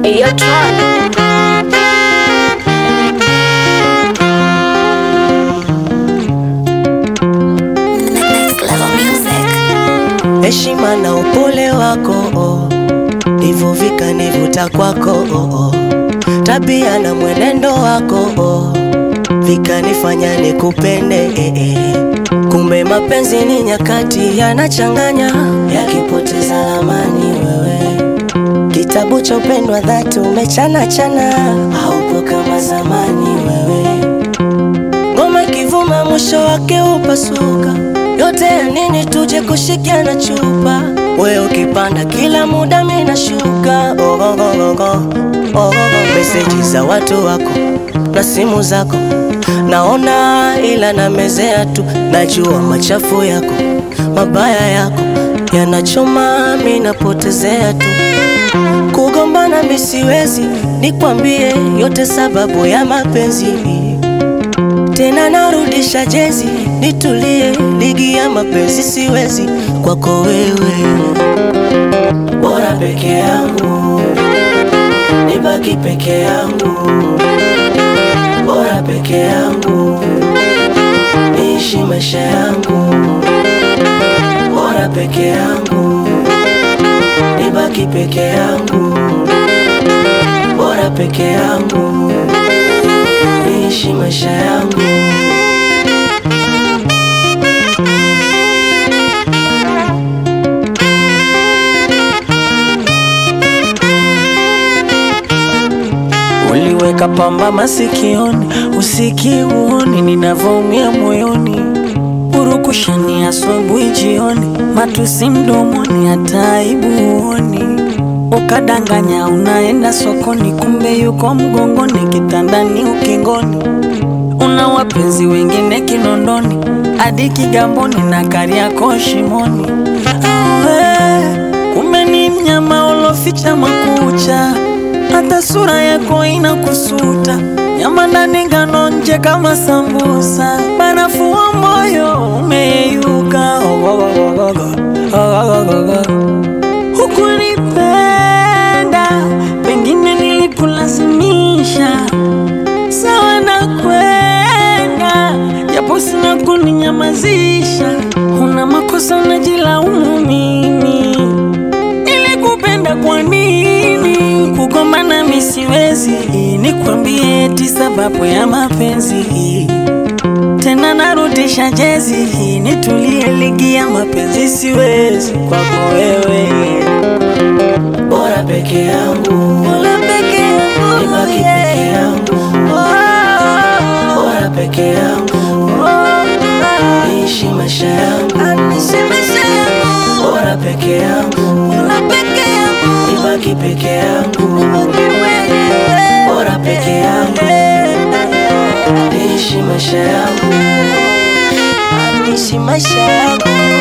You're trying. Next level music. heshima na upole wako oh. ndivyo vikanivuta kwako oh, oh. tabia na mwenendo wako oh. vikanifanya nikupende eh, eh. kumbe mapenzi ni nyakati yanachanganya yakipoteza lamani wewe kitabu cha upendo wa dhati umechana chana haupo kama zamani wewe ngoma ikivuma mwisho wake upasuka yote ya nini tuje kushikiana chupa we ukipanda kila muda mina shuka oh, oh, oh, oh, oh. Oh, oh, oh. meseji za watu wako na simu zako naona ila namezea tu najua machafu yako mabaya yako yanachoma mi napotezea tu kugombana mi siwezi nikwambie yote sababu ya mapenzi tena narudisha jezi nitulie ligi ya mapenzi siwezi kwako wewe bora peke yangu nibaki peke yangu bora peke yangu niishi maisha yangu bora peke yangu nibaki peke yangu bora peke yangu niishi maisha yangu Uliweka pamba masikioni, usikiuoni ninavyoumia moyoni, purukushani asubuhi jioni, matusi mdomoni, hata aibu huoni. Ukadanganya unaenda sokoni, kumbe yuko mgongoni, kitandani, ukingoni. Una wapenzi wengine Kinondoni, hadi Kigamboni na Kariakoo shimoni. Awe, kumbe ni mnyama uloficha makucha hata sura yako inakusuta, nyama ndani ngano nje kama sambusa, barafu wa moyo umeyeyuka. Hukunipenda, pengine nilikulazimisha, sawa na kwenda, japo sina kuninyamazisha. Una makosa unajilaumu mimi nilikupenda kwa nini? Kugombana mi siwezi, nikwambie eti sababu ya mapenzi tena narudisha jezi, nitulie ligi ya mapenzi siwezi kwako wewe, bora peke yangu Mola peke yangu, nibaki peke yangu bora peke yangu niishi maisha yangu bora peke yangu nibaki peke yangu bora peke yangu niishi maisha yangu niishi maisha yangu